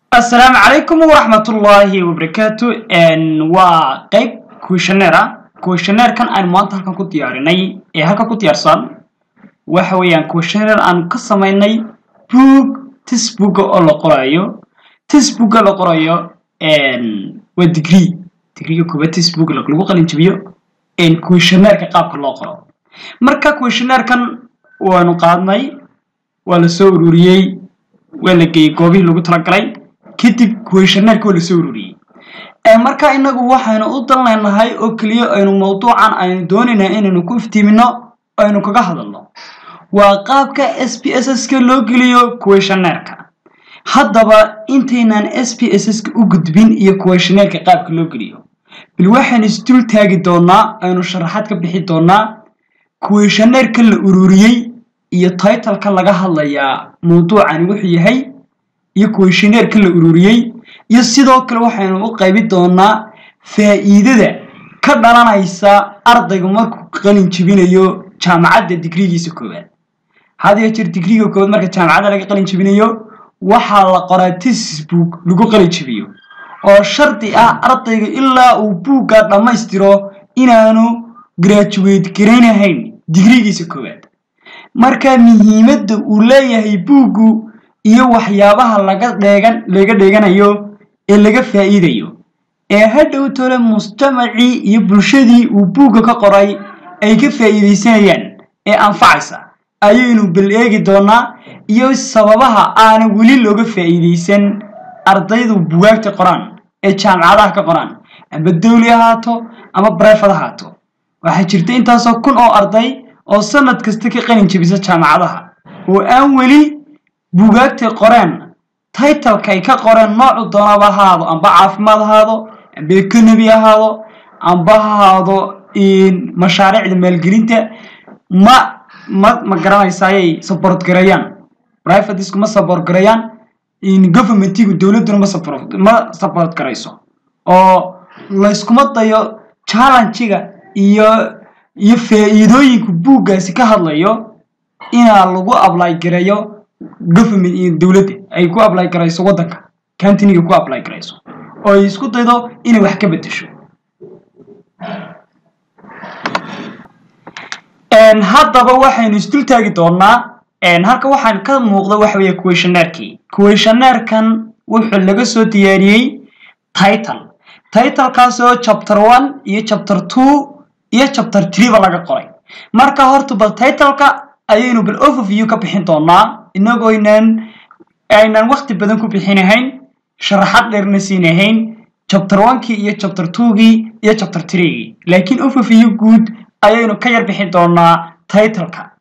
asalaamu calaykum waraxmatullaahi wabarakaatu waa qeyb questionnaire ah questionnaire-kan aynu maanta halkan ku diyaarinay ee halkan ku diyaarsan waxa weeyaan questionnaire aanu ka samaynay book textbooka oo la qorayo textbooka la qorayo waa degree degreega koobaad textbook lagu qalin jabiyo questionnaire-ka qaabka loo qoro marka questionnaire-kan waanu qaadnay waa la soo ururiyey waa la geeyey goobihii lagu talagalay kadib questionnaire-ka waa la soo ururiyey marka inagu waxaynu u dan leenahay oo keliya aynu mawduucan aynu doonaynaa inaynu ku iftiimino aynu kaga hadalno waa qaabka s p s s-ka loo geliyo questionnaire-ka haddaba intaynaan s p s s-ka u gudbin iyo questionnaire-ka qaabka loo geliyo bal waxaynu isdul taagi doonaa aynu sharaxaad ka bixi doonaa questionnaire-ka la ururiyey iyo titleka laga hadlayaa mawduucani wuxuu yahay iyo questionnaire-ka la ururiyey iyo sidoo kale waxaynu u qaybi doonaa faa'iidada ka dhalanaysa ardaygu markuu qalin jebinayo jaamacadda digrigiisa koowaad had iyo jeer digriga koowaad marka jaamacadda laga qalin jebinayo waxaa la qoraa textbook lagu qalin jebiyo oo shardi ah ardayga ilaa uu buugga dhammaystiro inaanu graduate garaynahayn digrigiisa koowaad marka muhiimadda uu leeyahay buuggu iyo waxyaabaha laga dheegan laga dheeganayo ee laga faa'iidayo ee hadhow tole mujtamacii iyo bulshadii uu buugga ka qoray ay ka faa'iidaysanayaan ee anfacaysa ayaynu bal eegi doonaa iyo sababaha aana weli looga faa'iidaysan ardaydu bugaagta qoraan ee jaamacadaha ka qoraan amba dawli ahaato ama brefad ahaato waxaa jirta intaasoo kun oo arday oo sanad kasta ka qalin jebisa jaamacadaha oo aan weli bugaagtay qoreen titleka ay ka qoreen noocu doonaba ahaado amba caafimaad ahaado amba economy ahaado amba ahaado mashaariicda maalgelinta ma ma ma garanaysayay support gareeyaan privatesku ma support gareeyaan governmentigu dowladduna ma support ma support garayso oo layskuma dayo challenge-ga iyo iyo faa'iidooyinka buuggaasi ka hadlayo inaa lagu apply gareeyo government iyo dowladda ay ku apply garayso waddanka countinyga ku apply garayso oo ay isku daydo inay wax ka beddesho haddaba waxaynu isdul taagi doonaa halka waxaan ka muuqda waxa weeye questionnaire-kii questionnaire-kan wuxuu laga soo diyaariyey title titlekaasoo chapter one iyo chapter two iyo chapter three ba laga qoray marka horta bal titleka ayaynu bal overview ka bixin doonaa inagoo inaan aynan waqti badan ku bixinahayn sharaxad dheerna siinahayn chapter one-kii iyo chapter two-gii iyo chapter three-gii laakiin overview guud ayaynu ka yar bixin doonaa titleka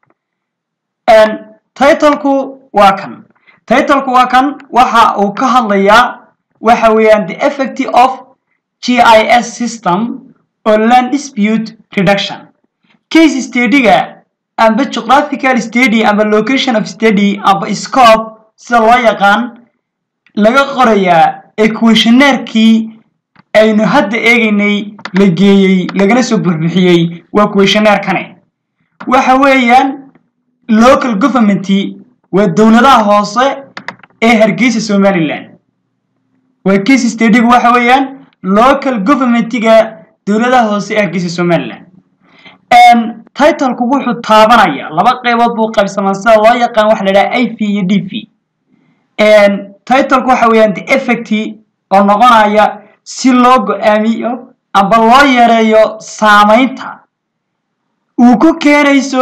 titleku waa kan titleku waa kan waxa uu ka hadlayaa waxa weeyaan the effect of gis system oo land dispute reduction case study-ga amba geographical study amba location of study amba scope sida loo yaqaan laga qorayaa ee questionnaire-kii aynu hadda eegaynay la geeyey lagana soo burbixiyey waa questionnaire-kane waxa weeyaan local governmenty waa dowladaha hoose ee hargeysa somaliland waa case study-gu waxa weeyaan local governmentiga dowladaha hoose ee hargeysa somaliland titleku wuxuu taabanayaa laba qaybood buu qaybsamaa sida loo yaqaan waxa la idhaha i v iyo d v titleku waxa weeyaan the effect oo noqonaya si loo go-aamiyo amba loo yareeyo saamaynta uu ku keenayso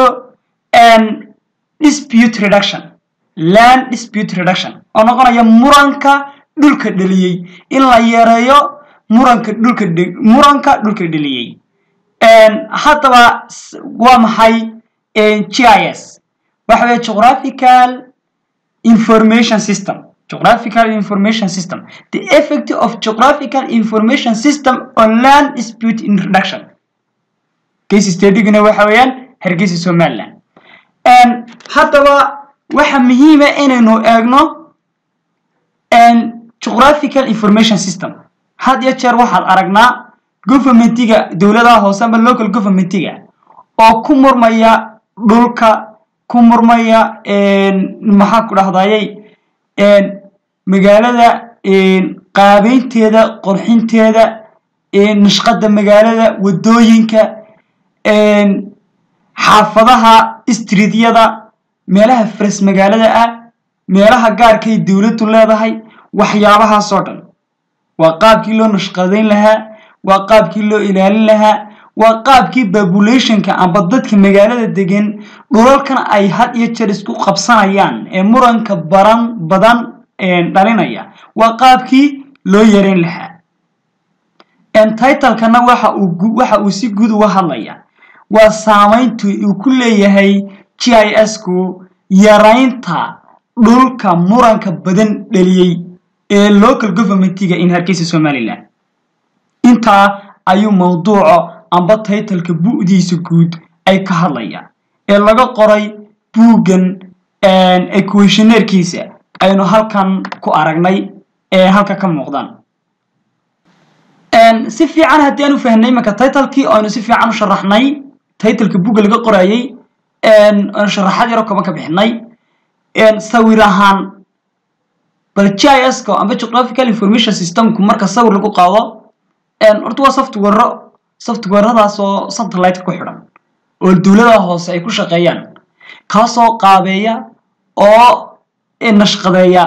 dispute reduction land dispute reduction oo noqonaya muranka dhulka dheliyey in la yareeyo muranka dhulka muranka dhulka dheliyey haddaba waa maxay g i s waxa weeye geographical information system geographical information system the effect of geographical information system on land dispute in reduction case study-guna waxa weeyaan hargeysa somaliland haddaba waxa muhiima inaynu eegno geographical information system had iyo jeer waxaad aragnaa governmentiga dowladaha hoose amba local governmentiga oo ku murmaya dhulka ku murmaya maxaa ku dhahdayay magaalada qaabeynteeda qorxinteeda nashqada magaalada wadooyinka xaafadaha istriidyada meelaha faras magaalada ah meelaha gaarkay dowladdu leedahay waxyaabahaasoo dhan waa qaabkii loo nashqadayn lahaa waa qaabkii loo ilaalin lahaa waa qaabkii populationka amba dadka magaalada degan dhulalkan ay had iyo jeer isku qabsanayaan ee muranka baran badan dhalinaya waa qaabkii loo yareyn lahaa titlekana waxa uu waxa uu si guud uga hadlaya waa saamayntu uu ku leeyahay g i s ku yaraynta dhulka muranka badan dhaliyey ee local governmentiga in hargeysa somalilan intaa ayuu mawduuco amba titleka bu'diisa guud ay ka hadlayaan ee laga qoray buuggan equationeerkiisa aynu halkan ku aragnay ee halka ka muuqdaan si fiican haddii aan u fahnay imanka titlekii aynu si fiican u sharaxnay titleka buugga laga qorayay aynu sharaxaad yaro kooban ka bixinay sawir ahaan bal g i s ka amba geographical information systemku marka sawir lagu qaado horta waa software softwaradaas oo satellite ku xidhan oo dowladaha hoose ay ku shaqeeyaan kaasoo qaabeeya oo nashqadeeya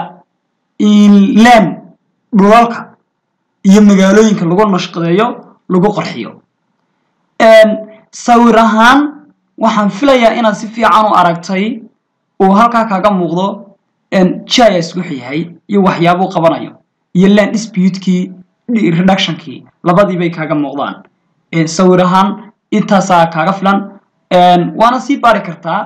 len dhulalka iyo magaalooyinka lagu nashqadeeyo lagu qarxiyo sawir ahaan waxaan filayaa inaad si fiican u aragtay uu halkaa kaaga muuqdo g i s wuxuu yahay iyo waxyaabuu qabanayo iyo land disputekii reductionkii labadii bay kaaga muuqdaan sawir ahaan intaasaa kaaga filan waana sii baari kartaa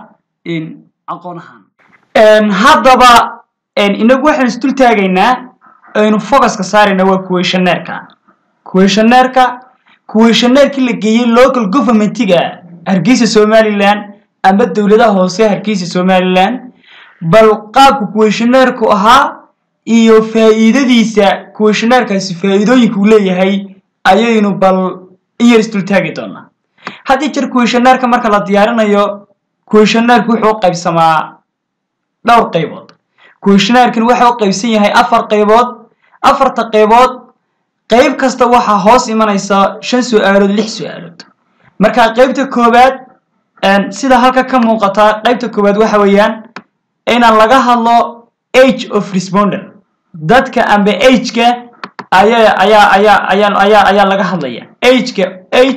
aqoon ahaan haddaba inagu waxaynu isdul taagaynaa aynu focuska saarayna waa questioneerka questioneerka questioneerkii la geeyey local governmentiga hargeysa somaliland ama dowladaha hoose hargeysa somaliland bal qaabka questioneerku ahaa iyo faa'iidadiisa questioneerkaasi faa'iidooyinka uu leeyahay ayaynu bal in yar isdul taagi doonaa haddii jeer questioneerka marka la diyaarinayo questioneerku wuxuu u qaybsamaa dhowr qaybood questioneerkan waxa u qaybsan yahay afar qaybood afarta qaybood qayb kasta waxaa hoos imanaysa shan su-aalood lix su-aalood marka qaybta koowaad sida halka ka muuqata qaybta koowaad waxa weeyaan inaan laga hadlo age of responder dadka amba ageka ayaa ayaa ayaa ayaa ayaa ayaa laga hadlaya ageka age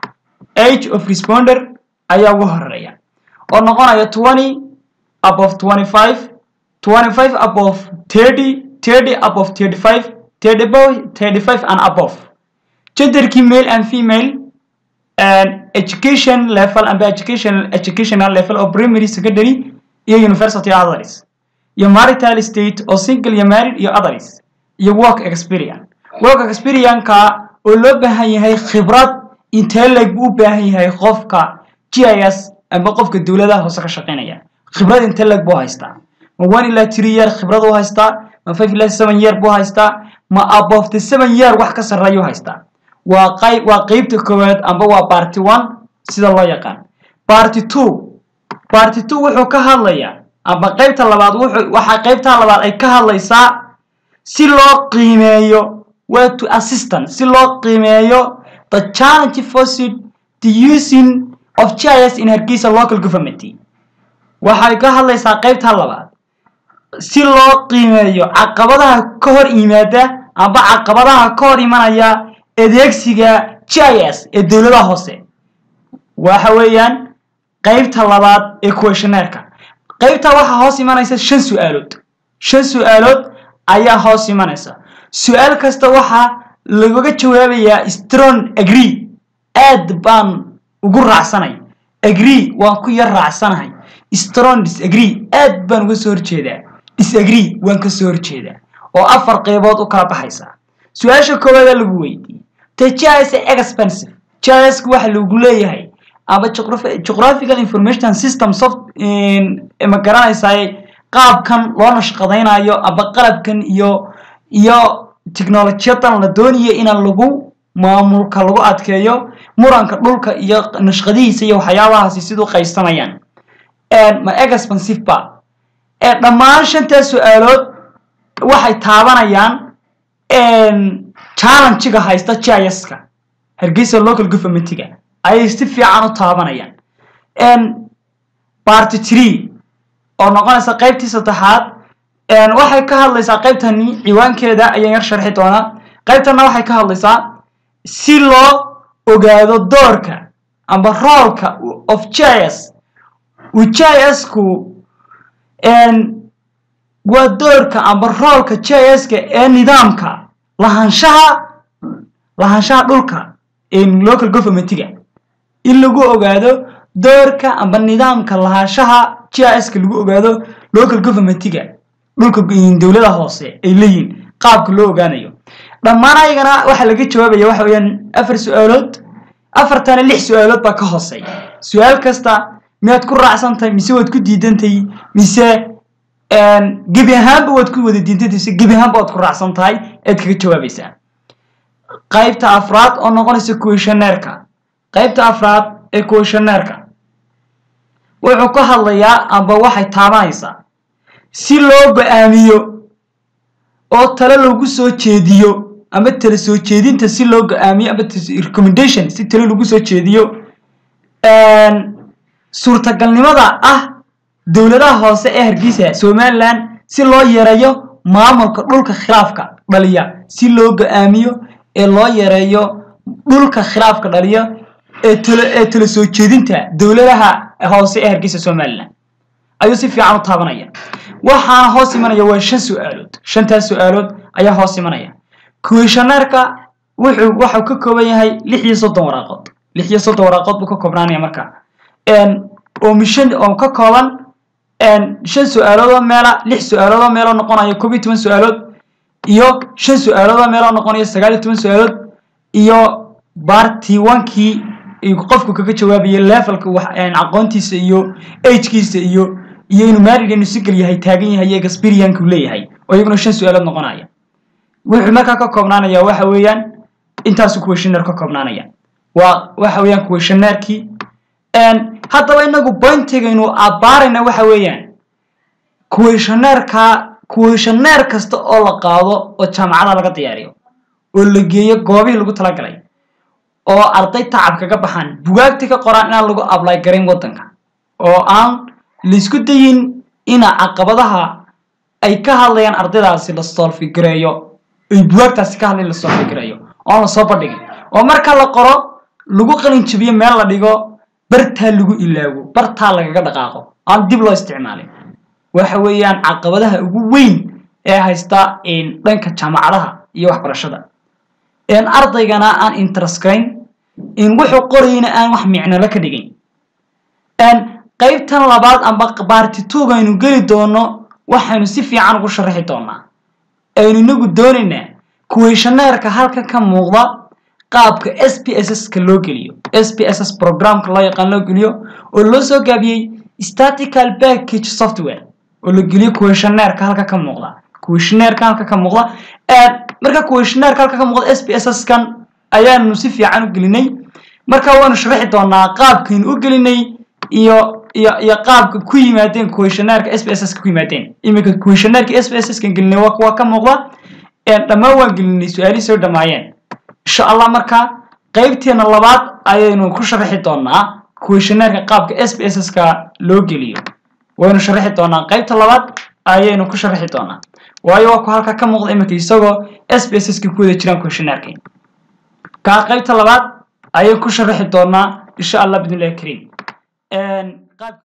age of responder ayaa ugu horeeya oo noqonaya twenty above twenty five twenty five above thirty thirty above thirty five thirty above thirty five and above genderkii male and female and education level amba education educational level of primary secondary iyo university others iyo marital state oo single iyo married iyo others iyo work experience work experience-ka oo loo baahan yahay khibrad intee leeg buu u baahan yahay qofka g i s amba qofka dowladaha hoose ka shaqaynaya khibrad intee leeg buu haystaa ma one ilaa three year khibrad u haystaa ma five ilaa seven year buu haystaa ma above the seven year wax ka sarreeyuu haystaa waa qayb waa qeybta koowaad amba waa party one sida loo yaqaan party two party two wuxuu ka hadlayaa amba qaybta labaad wuxuu waxaa qaybta labaad ay ka hadlaysaa si loo qiimeeyo waa to assistant si loo qiimeeyo the challenge forced the using of GIS in Hargeysa local government waxay ka hadlaysaa qaybta labaad si loo qiimeeyo caqabadaha ka hor yimaada amba caqabadaha ka hor imanaya adeegsiga GIS ee dowladaha hoose waxa weeyaan qaybta labaad ee questionnaire-ka qaybta waxaa hoos imanaysa shan su-aalood shan su-aalood ayaa hoos imanaysa su-aal kasta waxaa lagaga jawaabayaa strong agree aad baan ugu raacsanay agree waan ku yar raacsanahay strong disagree aad baan uga soo horjeedaa disagree waan ka soo horjeedaa oo afar qaybood u kala baxaysa su-aasha koowaada lagu weydiiyey te GIS expensive GIS waxa lagu leeyahay aba geographical information system soft ma garanaysaa qaabkan loo nashqadaynayo aba qalabkan iyo iyo technolojiyadan la doonayo in lagu maamulka lagu adkeeyo muranka dhulka iyo nashqadihiisa iyo waxyaabahaasi siduu qaystamayaan ma expensive ba dhammaan shantaa su-aalood waxay taabanayaan challenge-ga haysta GIS-ka hargeysa local government-ga ayay si fiican u taabanayaan party tree oo noqonaysa qaybtii saddexaad waxay ka hadlaysaa qaybtani ciwaankeeda ayaan yar sharxi doonaa qaybtana waxay ka hadlaysaa si loo ogaado doorka amba roolka of GIS uu GIS-ku waa doorka amba roolka GIS-ka ee nidaamka lahaanshaha lahaanshaha dhulka local government-ga in lagu ogaado doorka amba nidaamka lahaanshaha GIS-ka lagu ogaado local government-ga dhulka dowlada hoose ay leeyihin qaabka loo ogaanayo dhammaan ayagana waxaa laga jawaabaya waxa weeyaan afar su-aalood afartana lix su-aalood baa ka hooseeya su-aal kasta miyaad ku raacsan tahay mise waad ku diidantahay mise gebi ahaanba waad ku wada diidantahay mise gebi ahaanba waad ku raacsan tahay ead kaga jawaabaysaa qaybta afraad oo noqonaysa questionnaire-ka qaybta afraad ee questionnaire-ka wuxuu ka hadlayaa amba waxay taabanaysaa si loo go-aamiyo oo talo lagu soo jeediyo ama tala soo jeedinta si loo go-aamiyo ama recommendation si talo lagu soo jeediyo suurtagalnimada ah dowladaha hoose ee hargeysa somaliland si loo yareeyo maamulka dhulka khilaafka dhaliya si loo go-aamiyo ee loo yareeyo dhulka khilaafka dhaliya ee talo ee tala soo jeedinta dowladaha hoose ee hargeysa somaliland ayuu si fiican u taabanaya waxaana hoos imanaya waa shan su-aalood shantaas su-aalood ayaa hoos imanaya questionnaire-ka wuxuu waxau ka kooban yahay lix iyo soddon waraaqood lix iyo soddon waraaqood buu ka koobnaanaya marka oo mishan oo ka kooban shan su-aaloodoo meela lix su-aaloodoo meeloo noqonaya koob iyo toban su-aalood iyo shan su-aaloodoo meeloo noqonaya sagaal iyo toban su-aalood iyo barty onkii qofku kaga jawaabayay levelka aqoontiisa iyo agekiisa iyo iyo inuu maarigan sigal yahay taagan yahay iyo experienku leeyahay oo iyaguna shan su-aalood noqonaya wuxuu markaa ka koobnaanaya waxa weeyaan intaasu questionnaire ka koobnaanaya waa waxa weeyaan questionnaire-kii haddaba inagu pointigaynu abbaarayna waxa weeyaan questionnaire-ka questionnaire kasta oo la qaado oo jaamacada laga diyaariyo oo la geeyo goobihii lagu talagalay oo arday tacab kaga baxaan bugaagti ka qoraan inaan lagu ablay garayn waddanka oo aan laisku dayin ina caqabadaha ay ka hadlayaan ardaydaasi la solfigareeyo ay bugaagtaasi ka hadlayan la solfigareeyo oon la soo bandhigin oo marka la qoro lagu qalin jabiyo meel la dhigo bartaa lagu ilaago bartaa lagaga dhaqaaqo aan dib loo isticmaalin waxa weeyaan caqabadaha ugu weyn ee haysta dhanka jaamacadaha iyo waxbarashada ardaygana aan interestgayn in wuxuu qorayna aan wax micnolo ka dhigin qaybtan labaad amba baartitugaynu geli doono waxaynu si fiican ugu sharaxi doonaa aynu inagu doonaynaa questionnaire-ka halka ka muuqda qaabka s p s s-ka loo geliyo s p s s programka loo yaqaan loo geliyo oo loo soo gaabiyey statical package software oo la geliyo questionnaire-ka halka ka muuqda questionnaire-ka halka ka muuqda marka questionnaire-ka halka ka muuqda s p s s-kan ayaanu si fiican u gelinay marka waanu sharaxi doonaa qaabkaynu u gelinay iyo iyo iyo qaabka ku yimaadeen questionnaire-ka s p s s ka ku yimaadeen iminka questionnaire-ka s p s s kan gelinay waa waa ka muuqda dhammaan waan gelinay su-aalihii soo dhamaayeen insha allah marka qaybteena labaad ayaynu ku sharaxi doonaa questionnaire-ka qaabka s p s s ka loo geliyo waynu sharaxi doonaa qaybta labaad ayaynu ku sharaxi doonaa waayo waa ku halka ka muuqda iminka isagoo s p s s ka ku wada jiraan questionnaire-ka kaa qaybta labaad ayay ku sharaxi doonaa insha allah bidnillahi kariim